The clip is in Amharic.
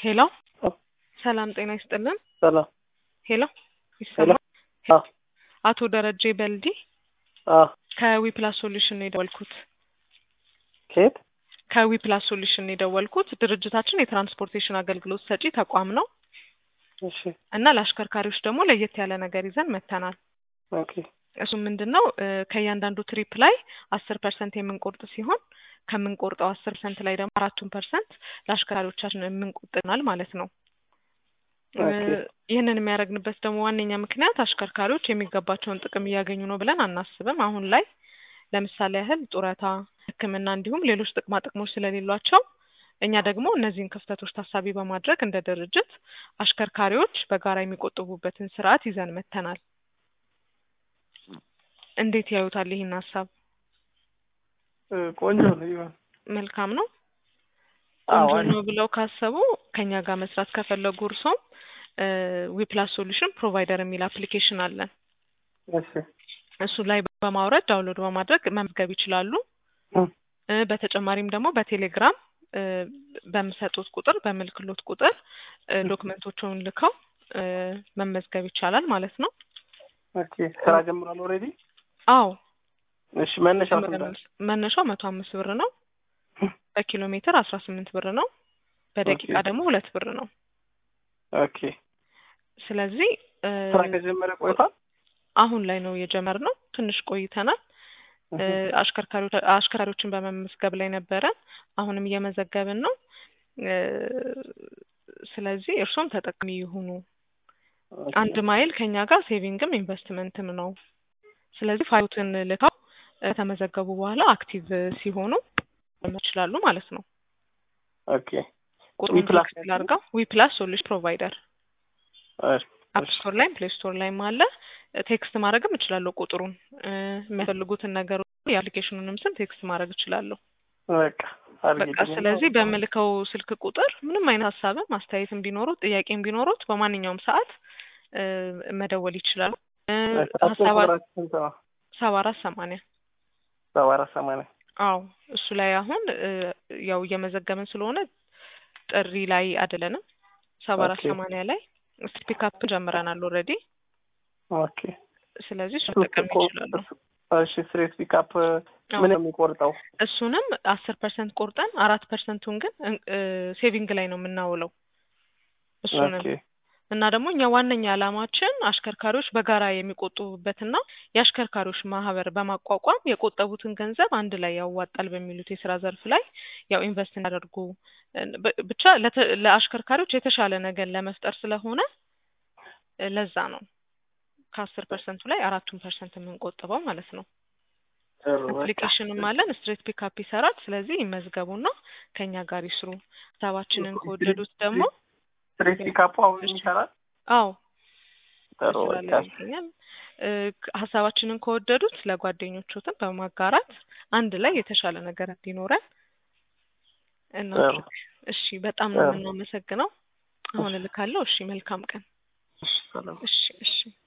ሄሎ ሰላም ጤና ይስጥልን። ሰላም ሄሎ ሄሎ ይሰማል? አዎ አቶ ደረጀ በልዲ አዎ ከዊፕላስ ሶሉሽን ነው የደወልኩት። ከየት ከዊፕላስ ሶሉሽን ነው የደወልኩት። ድርጅታችን የትራንስፖርቴሽን አገልግሎት ሰጪ ተቋም ነው እሺ እና ለአሽከርካሪዎች ደግሞ ለየት ያለ ነገር ይዘን መጥተናል። ኦኬ እሱ ምንድን ነው እ ከእያንዳንዱ ትሪፕ ላይ አስር ፐርሰንት የምንቆርጥ ሲሆን ከምንቆርጠው አስር ፐርሰንት ላይ ደግሞ አራቱን ፐርሰንት ለአሽከርካሪዎቻችን የምንቆጥናል ማለት ነው። እ ኦኬ ይህንን የሚያደርግንበት ደግሞ ዋነኛ ምክንያት አሽከርካሪዎች የሚገባቸውን ጥቅም እያገኙ ነው ብለን አናስብም። አሁን ላይ ለምሳሌ ያህል ጡረታ፣ ሕክምና እንዲሁም ሌሎች ጥቅማ ጥቅሞች ስለሌሏቸው እኛ ደግሞ እነዚህን ክፍተቶች ታሳቢ በማድረግ እንደ ድርጅት አሽከርካሪዎች በጋራ የሚቆጥቡበትን ስርዓት ይዘን መጥተናል። እንዴት ያዩታል ይህን ሀሳብ? እ ቆንጆ ነው ይሆን መልካም ነው። አዎ ቆንጆ ነው ብለው ካሰቡ ከኛ ጋር መስራት ከፈለጉ እርሶም ዊፕላስ ሶሉሽን ፕሮቫይደር የሚል አፕሊኬሽን አለን። እሺ እሱ ላይ በማውረድ ዳውንሎድ በማድረግ መመዝገብ ይችላሉ። እ እ በተጨማሪም ደግሞ በቴሌግራም እ በምሰጡት ቁጥር በምልክሎት ቁጥር እ ዶክመንቶቹን ልከው እ መመዝገብ ይቻላል ማለት ነው። ኦኬ ስራ ጀምሯል ኦልሬዲ አዎ እሺ መነሻው ስንት ነው? መነሻው መቶ አምስት ብር ነው። በኪሎ ሜትር አስራ ስምንት ብር ነው። በደቂቃ ኦኬ ደግሞ ሁለት ብር ነው። ኦኬ ስለዚህ እ ስራ ከጀመረ ቆይቷል አሁን ላይ ነው የጀመርነው። ትንሽ ቆይተናል። እ እህ አሽከርካሪዎች አሽከርካሪዎችን በመመዝገብ ላይ ነበረን። አሁንም እየመዘገብን ነው። እ ስለዚህ እርሶም ተጠቃሚ ይሁኑ። ኦኬ አንድ ማይል ከኛ ጋር ሴቪንግም ኢንቨስትመንትም ነው። ስለዚህ ፋይሉትን ልከው እ ከተመዘገቡ በኋላ አክቲቭ ሲሆኑ መጀመር ይችላሉ ማለት ነው። ኦኬ ቁጥሩን ዊፕላስ ቴክስት ላድርገው። ዊፕላስ ሶሉሽን ፕሮቫይደር እሺ አፕ ስቶር ላይም ፕሌይ ስቶር ላይም አለ። እ ቴክስት ማድረግም እችላለሁ ቁጥሩን እ የሚያስፈልጉትን ነገር የአፕሊኬሽኑንም ስም ቴክስት ማድረግ እችላለሁ። በቃ በቃ አድርጌልኝ ስለዚህ በምልከው ስልክ ቁጥር ምንም አይነት ሀሳብም አስተያየትም ቢኖሩት ጥያቄም ቢኖሩት በማንኛውም ሰዓት እ መደወል ይችላሉ። እ ስልካችን ሀሳብ ቁጥራችን ስንት ነው? ሰባ አራት ሰማንያ ሰባ አራት ሰማንያ አዎ እሱ ላይ አሁን እ ያው እየመዘገብን ስለሆነ ጥሪ ላይ አይደለንም። ሰባ አራት ኦኬ ሰማንያ ላይ ስፒካፕ ጀምረናል ኦልሬዲ። ኦኬ ስለዚህ እሱ እሱ መጠቀም እኮ ይችላሉ። እሺ ስትሬት ፒካፕ አዎ ምን ነው የሚቆርጠው? እሱንም አስር ፐርሰንት ቆርጠን አራት ፐርሰንቱን ግን እ ሴቪንግ ላይ ነው የምናውለው እሱንም ኦኬ እና ደግሞ እኛ ዋነኛ ዓላማችን አሽከርካሪዎች በጋራ የሚቆጥቡበትና የአሽከርካሪዎች ማህበር በማቋቋም የቆጠቡትን ገንዘብ አንድ ላይ ያዋጣል በሚሉት የስራ ዘርፍ ላይ ያው ኢንቨስት እንዲያደርጉ እ ብ- ብቻ ለተ- ለአሽከርካሪዎች የተሻለ ነገር ለመፍጠር ስለሆነ እ ለዛ ነው ከአስር ፐርሰንቱ ላይ አራቱን ፐርሰንት የምንቆጥበው ማለት ነው። ጥሩ በቃ አፕሊኬሽንም አለን ስትሬት ፒካፕ ይሰራል። ስለዚህ ይመዝገቡና ከኛ ጋር ይስሩ። ሀሳባችንን ስትሬት ከወደዱት ደግሞ ስትሬት ፒካፑ አሁን ይሰራል? አዎ ጥሩ በስራ በቃ ላይ ይገኛል። እ ክ- ሀሳባችንን ከወደዱት ለጓደኞቹትም በማጋራት አንድ ላይ የተሻለ ነገር እንዲኖረን ጥሩ እናድርግ። እሺ፣ በጣም ነው ጥሩ የምናመሰግነው። አሁን እልካለሁ። እሺ፣ መልካም ቀን። እሺ ሰላም እሺ፣ እሺ።